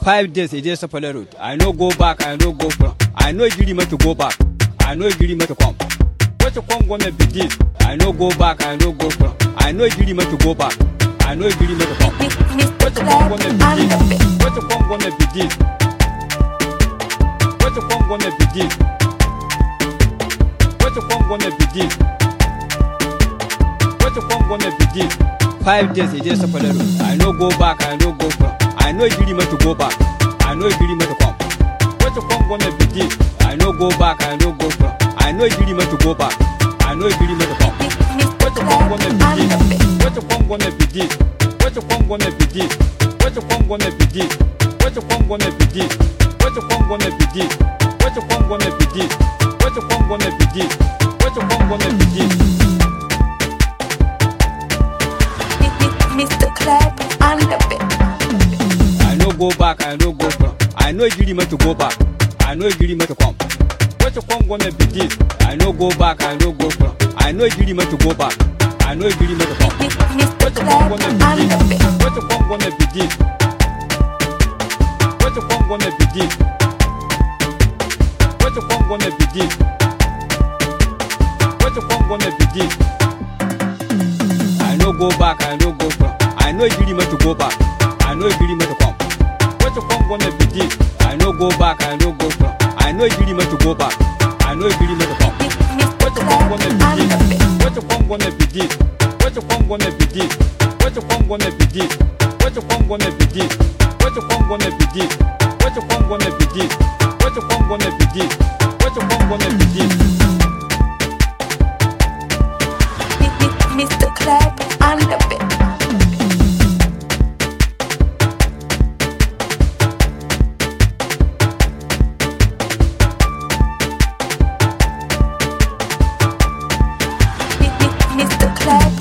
Five days e dey Sapele road. I no go back, I no go front. I no gree me to go back. I no gree me to come. What you come gonna be this? I no go back, I no go front. I no gree me to go back. I no gree me to come. Mr. What you come Cleb gonna on be the this? beat. What you come gonna be this? What you come gonna be this? What you come gonna be this? What you come gonna be this? Five days e dey Sapele road. I no go back, I no go front. I no gree me to go back. I no gree me to come. What you come gonna be this? I no go back, I no go front. I no gree me to go back. I no gree me to come. Mr. What you come Cleb gonna on be the this? beat. What you come gonna be this? What you come gonna be this? What you come gonna be this? What you come gonna be this? What you come gonna be this? What you come gonna be this? What you come gonna be this? What you come gonna be this? Mr. Cleb on the beat. I no go back, I no go front. I no gree me to go back. I no gree me to come. What you come gonna be this? I no go back, I no go front. I no gree me to go back. I no gree me to come. Mr. What you come Cleb gonna on be the this? beat. What you come gonna be this? What you come gonna be this? What you come gonna be this? What you come gonna be this? I no go back, I no go front. I no gree me to go back. I no gree me to come. What you come gonna be this? I no go back, I no go front. I no gree me to go back. I no gree me to come. Mr. What you come Cleb gonna on be the this? beat. What you come gonna be this? What you come gonna be this? What you come gonna be this? What you come gonna be this? What you come gonna be this? What you come gonna be this? What you come gonna be this? What you come gonna be this? Mr. Cleb on the beat. Mr. Cleb